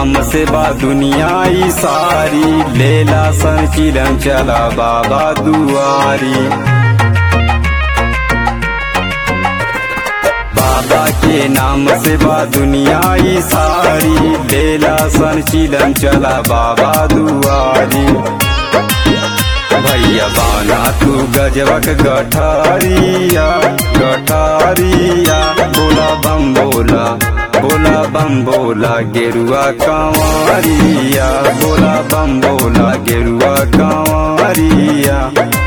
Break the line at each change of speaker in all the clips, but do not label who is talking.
नाम से बा दुनिया ई सारी लेला सन चिलम चला बाबा दुआरी बाबा के नाम से बा दुनिया ई सारी लेला सन चिलम चला बाबा दुआरी भैया बाना तू गजबक गठारिया गठारिया बोला बम बोला बोला बम बोला गेरुआ कांवरिया बोला बम बोला गेरुआ कांवरिया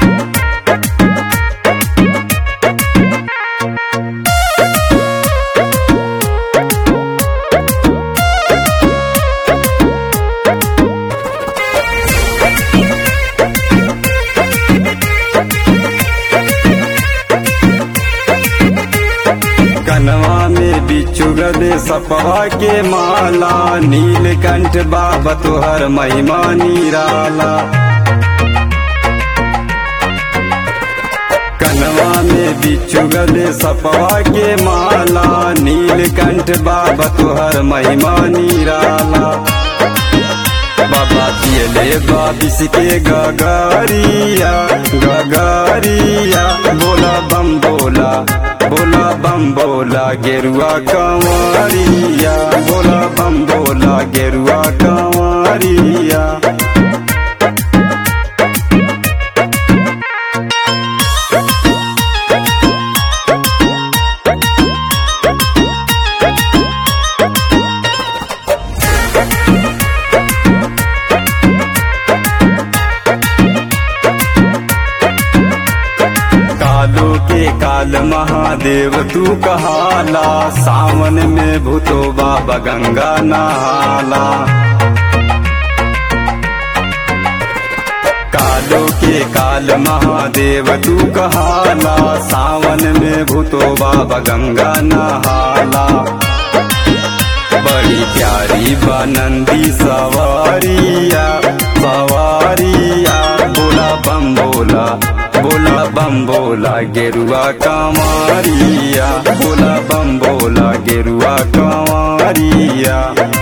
कनवा में बिच्छू गदे सपवा के माला नीलकंठ बाबा तोहर महिमा निराला कनवा में बिच्छू गदे सपवा के माला नीलकंठ बाबा तोहर महिमा निराला बाबा दियले बाबिस के गगरिया गगरिया बोला बम बोला बोला बम बोला गेरुआ कंवरिया बोला बम बोला गेरुआ कंवरिया कालो के काल महादेव तू कहाला सावन में भूतो बाबा गंगा नहाला कालो के काल महादेव तू कहाला सावन में भूतो बाबा गंगा नहाला बड़ी प्यारी बनंदी सवारिया सवारिया बोला बम बोला बोला बम बोला गेरुआ कांवरिया बोला बम बोला गेरुआ कांवरिया